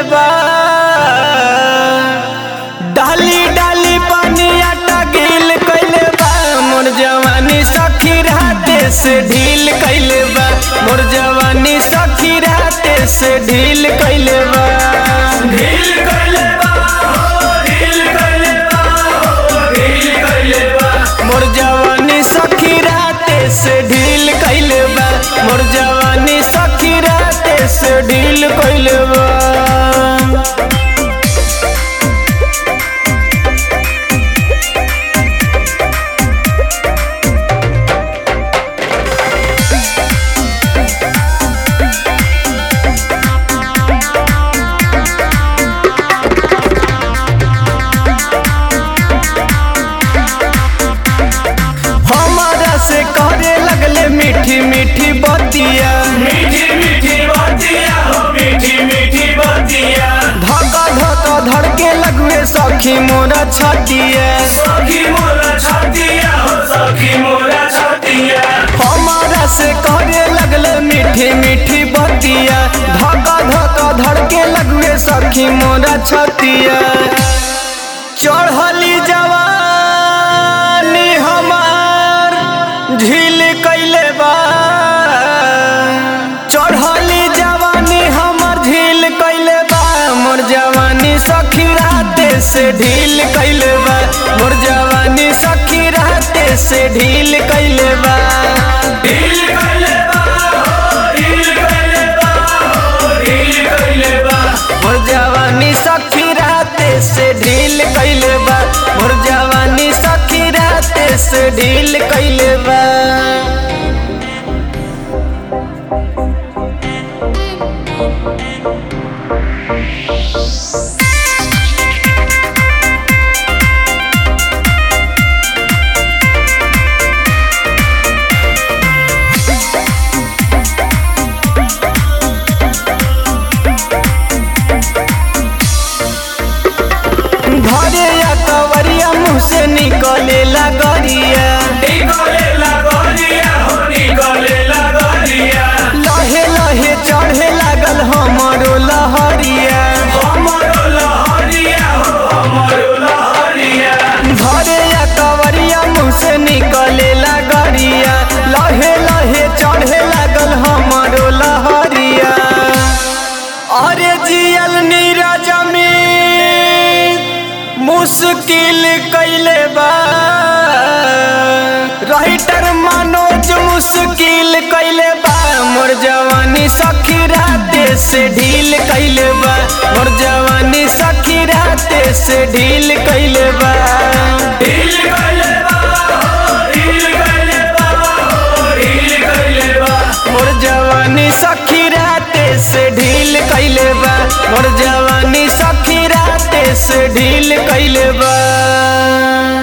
बा डाली डाली पानी आटा गिल कैले बा मोर जवानी सखी राते से ढील कैले बा मोर जवानी सखी राते से ढील कैले बा ढील कइले बा हो ढील कइले बा हो ढील कइले बा मोर जवानी सखी राते से ढील कैले बा मोर जवानी सखी राते से ढील कैले बा हमारा से करे लगले मीठी मीठी बतिया मीठी मीठी बातिया हो मीठी मीठी बातिया धक्का धक्का धड़के लगवे सखी मोरा छतिया सखी मोरा छातिया हो सखी मोरा छातिया हमारा से करे लगले मीठी मीठी बतिया धक्का धक्का धड़के लगवे सखी मोरा छतिया चढ़ली जवानी हमार झील कैले बा चढ़ली जवानी हमर झील कैले बा मोर जवानी सखी राते से ढील कैले बा मोर जवानी सखी राते से ढील कैले बा ढील कइले बा हो ढील कइले बा हो ढील कइले बा मोर जवानी सखी राते से ढील कैले बा मोर जवानी सखी राते से ढील कैले बा घरे या कवरिया मुँह से निकले लगरिया निकले लगरिया हो निकले लगरिया लहे लहे चढ़े लागल हमरो लहरिया हमरो लहरिया हो हमरो लहरिया घरे या कवरिया मुँह से निकले लगरिया लहे लहे चढ़े लागल हमरो लहरिया अरे जियल नीरज में मुश्किल कैले बा राइटर मनोज मुश्किल कैले बा मोर जवानी सखी राते से ढील कैले बा मोर जवानी सखी राते से ढील कैले बा ढील कइले बा हो ढील कइले बा हो ढील कइले बा मोर जवानी सखी राते से ढील कैले बा मोर जवानी सखी राते से ढील कैले बा